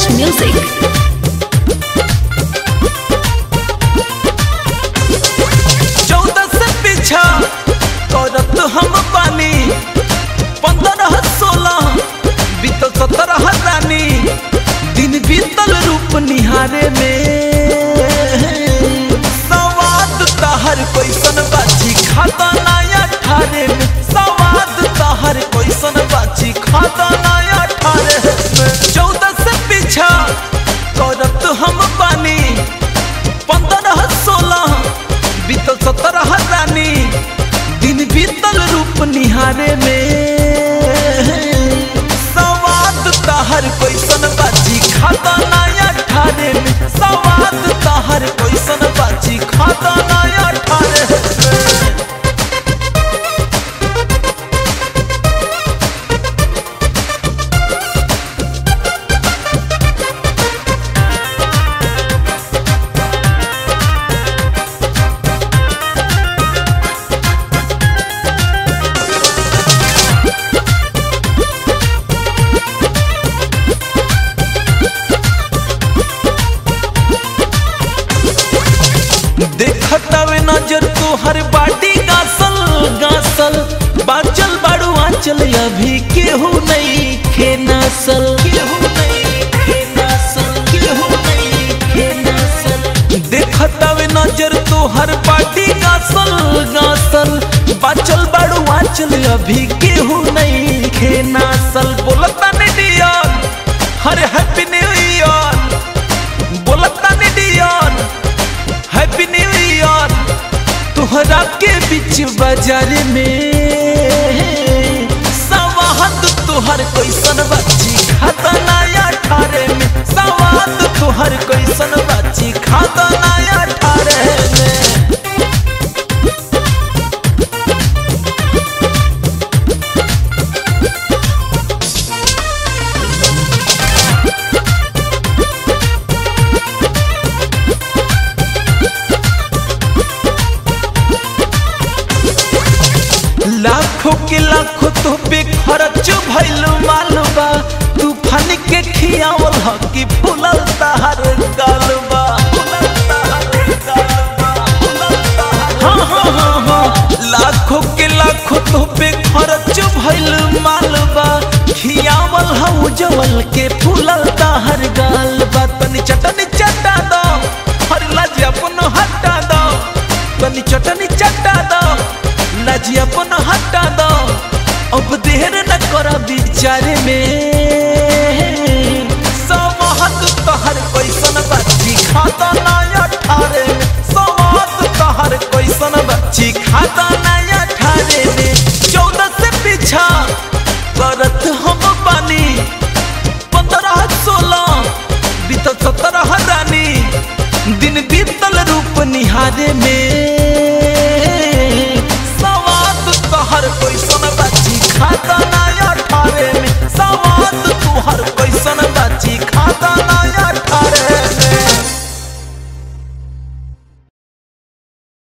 Fresh music. चौदह से पीछा करत हम पानी पंद्रह सोलह बीतल सत्रह रानी दिन बीतल रूप निहारे में सवाद तहर कैसन बाची खाता नया ठारे में सवाद तहर कैसन बाची खाता नया ठारे में चौदह से पीछा करत हम पानी पंद्रह सोलह बीतल सत्रह रानी दिन बीतल रूप निहारे में सवाद तहर कैसन बाची खाता नया ठारे में सवाद तहर कैसन बाची खाता नया ठारे में देखतावे नजर तोहर बाटी गासल गासल बाचल बाड़ू आंचल अभी केहू नहीं खे नसल केहू नहीं खे नसल केहू नहीं खे नसल देखतावे नजर तोहर बाटी गासल गासल बाचल बाड़ू आंचल अभी केहू नहीं खे नसल बोलता ने डियर हरे हैप्पी न्यू ईयर बोलता ने डियर हैप्पी न्यू ईयर तोहरा के बीच बाजार में सवाहत तोहर कैसन बच्ची खाता नया ठारे में सवाद तोहर कैसन बच्ची खाता नया ठारे में लाखों के लाखों तो पे खर्च भइल मालबा तूफान के खियावल ह कि फुलल तहर गालबा हाँ हाँ हाँ हाँ लाखों के लाखों तो पे खर्च भइल मालबा खियावल ह उजवल के फुलल तहर गालबा तनी चटनी चटा दो हर लाज अपन हटा दो तनी चटनी चटा दो लाजी अपन हटा दो अब देर न कर विचारे में समहत तहर कैसन बच्ची खाता नया ठारे में समहत तहर कैसन बच्ची खाता नया ठारे में चौदह से पीछा करत हम पानी पंद्रह सोलह बीतल सत्रह रानी दिन बीतल रूप निहारे में